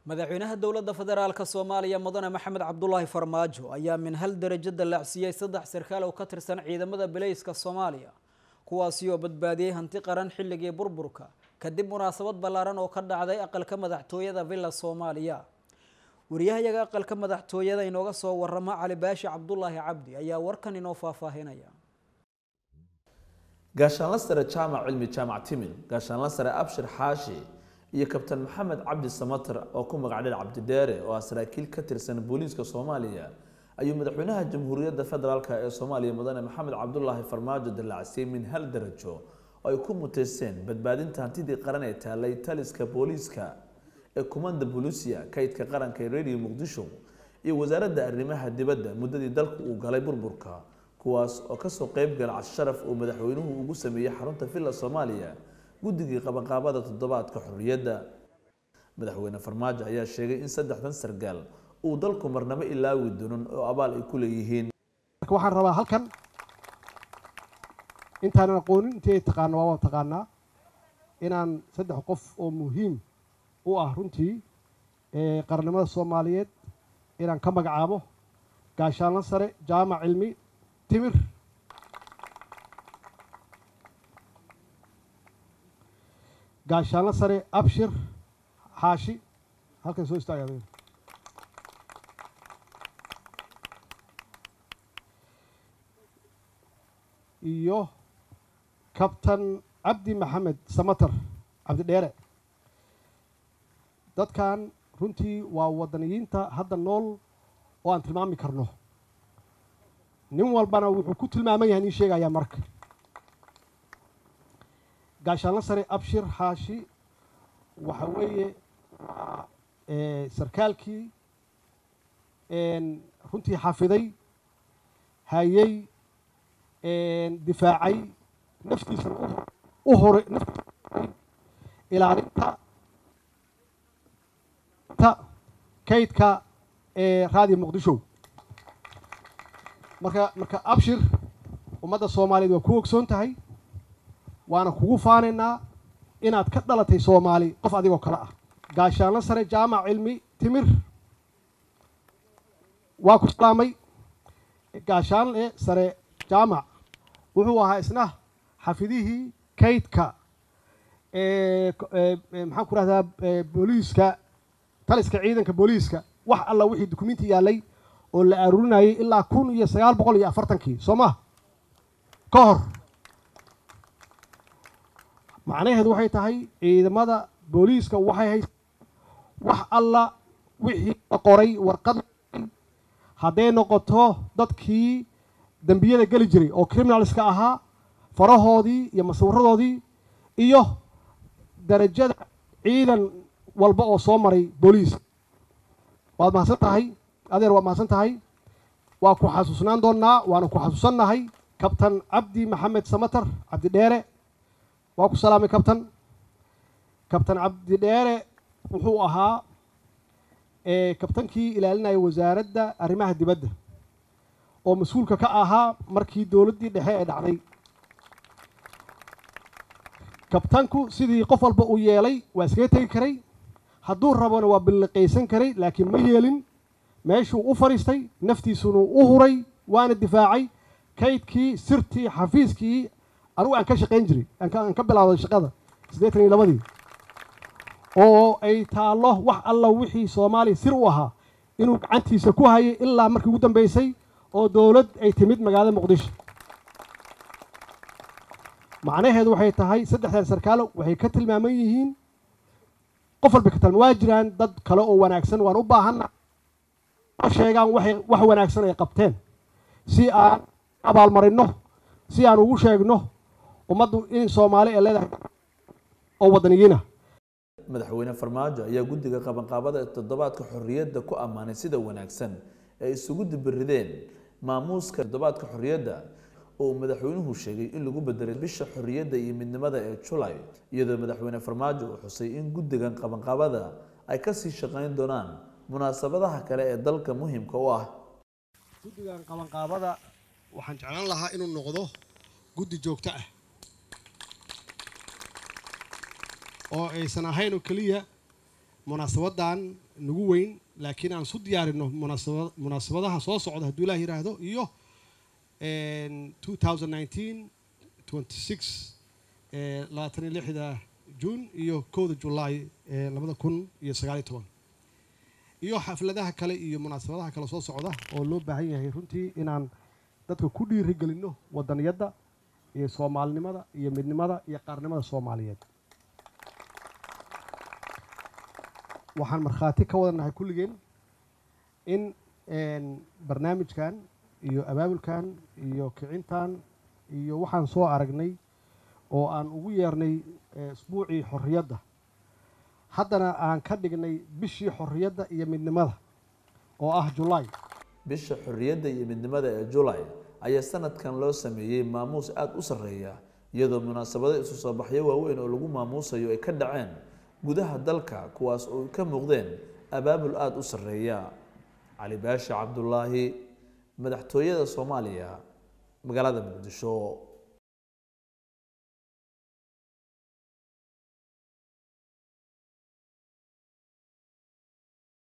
madaxweynaha dowladda federaalka soomaaliya mudane maxamed cabdulaahi farmaajo ayaa min hal darajo dallacsiiyey saddex sarkaal oo ka tirsan ciidamada bilayska soomaaliya kuwaasi oo badbaadiyey hanti qaran xilligii burburka kadib munaasabad ballaaran oo ka dhacday aqalka madaxtooyada villa soomaaliya wariyahayaga aqalka madaxtooyada inooga soo warama cali baashi cabdulaahi cabdi ayaa warkan inoo faahfaahinaya gaashaanla sare jaamac cilmi jaamac timil gaashaanla sare abshir xaashi iyo kabtan maxamed cabdi samatar oo ku magac dhir cabdidheere oo ah saraakiil ka tirsan booliiska soomaaliya ayuu madaxweynaha jamhuuriyadda federaalk ee soomaaliya mudane maxamed cabdulaahi farmaajo dallacsiiyey min hal darajo oo ay ku muteysteen badbaadinta hantidii qaran ee taalay taliska booliiska ee kumanda bolusia kaydka qaranka ee radio muqdisho iyo wasaaradda arrimaha dibadda muddadii dalku uu galay burburka kuwaas oo kasoo qeyb gala casharaf uu madaxweynuhu ugu sameeyey xarunta villa soomaaliya guddigii qabanqaabada toddobaadka xorriyadda madaxweyne farmaajo ayaa sheegay in saddexdan sargaal uu dalku marnabo ilaawi doonin oo abaal ay ku leeyihiin marka waxaan rabaa halkan intaanan aqoonin intii ay taqaano waa waan taqaanaa inaan saddex qof oo muhiim u ah runtii qarannimada soomaaliyeed inaan ka magacaabo gaashaanla sare jaamac cilmi timir gaashaanla sare abshir xaashi halkan soo istaaga iyo kabtan cabdi maxamed samatar cabdidheere dadkan runtii waa wadaniyiinta hadda nool oo aan tilmaami karno nin walbana wuxuu ku tilmaaman yahay nin sheegayaa marka gaashaanla sare abshir xaashi waxa weeye sarkaalkii runtii xafiday hayey difaacay naftiisana u horay ilaalinta kaydka ee raadiyo muqdisho marka marka abshir ummadda soomaaliyeed waa ku ogsoon tahay waana kugu faanaynaa inaad ka dhalatay soomaali qof adigoo kale ah gaashaanla sare jaamac cilmi timir waa ku salaamay gaashaanle sare jaamac wuxuu ahaa isna xafidihii kaydka maxaan ku rahdaa booliiska taliska ciidanka booliiska wax alla wixii dukumenti yaalay oo la aruurinayay ilaa kun iyo sagaal boqol iyo afartankii soo ma ka hor macnaheedu waxay tahay ciidamada booliiska waxay hay wax alla wixii la qoray warqad hadday noqoto dadkii dembiyada geli jiray oo criminalska ahaa farahoodii iyo masawiradoodii iyo darajada ciidan walba oo soo maray booliis waad mahadsan tahay adeer waad mahadsan tahay waa ku xasuusnaan doonnaa waana ku xasuusannahay kabtan cabdi maxamed samatar cabdidheere waa ku salaamay kabtan kabtan cabdidheere wuxuu ahaa kabtankii ilaalinaya wasaaradda arrimaha dibadda oo mas-uulka ka ahaa markii dowladdii dhexe ee dhacday kabtanku sidii qof walba uu yeelay waa iskaga tegi karay hadduu rabona waa billiqaysan karay laakiin ma yeelin meeshuu u fadhiistay naftiisuna u huray waana difaacay kaydkii sirtii xafiiskii anugu aan ka shaqayn jiray aan ka bilaawday shaqada siddeetan iyo labadii oo ay taallo wax alla wixii soomaaliya sir u ahaa inuu gacantiisa ku hayay ilaa markii ugu dambeysay oo dowlad ay timid magaalada muqdisho macnaheedu waxay tahay saddexdan sarkaalo waxay ka tilmaaman yihiin qof walba ka tilma waa jiraan dad kale oo wanaagsan waan u baahanna sheegaan waxay wax wanaagsan ay qabteen si aan abaalmarino si aan ugu sheegno ummaddu in soomaali ay leedahay oo wadaniyiina madaxweyne farmaajo ayaa guddiga qabanqaabada ee toddobaadka xorriyadda ku ammaanay sida wanaagsan ee isugu dibirideen maamuuska toddobaadka xorriyadda oo madaxweynuhu sheegay in lagu bedelay bisha xorriyadda iyo midnimada ee julay iyadoo madaxweyne farmaajo uu xusay in guddigan qabanqaabada ay kasii shaqayn doonaan munaasabadaha kale ee dalka muhiimka u ah guddigan qabanqaabada waxaan jeclaan lahaa inuu noqdo guddi joogto ah oo aysan ahayn oo keliya munaasabadan nagu weyn laakiin aan isu diyaarino munaasaba munaasabadaha soo socda hadduu ilaah yiraahdo iyo two thousand nineteen twenty six labaatan iyo lixda juun iyo kowda julaay labada kun iyo sagaaliyo toban iyo xafladaha kale iyo munaasabadaha kale soo socda oo loo baahan yahay runtii inaan dadka ku dhiirigelinno wadaniyadda iyo soomaalinimada iyo midnimada iyo qaarnimada soomaaliyeed waxaan markhaati ka wadannahay kulligeen in barnaamijkan iyo abaabulkan iyo kicintan iyo waxaan soo aragnay oo aan ugu yeernay isbuucii xorriyadda haddana aan ka dhignay bishii xorriyadda iyo midnimada oo ah julaay bisha xorriyadda iyo midnimada ee julay ayaa sanadkan loo sameeyey maamuus aada u sarreeya iyadoo munaasabado isu soo baxyo waaweyn oo lagu maamuusayo ay ka dhaceen gudaha dalka kuwaas oo ka muuqdeen abaabul aada u sarreeya cali baasha cabdulaahi madaxtooyada soomaaliya magaalada muqdisho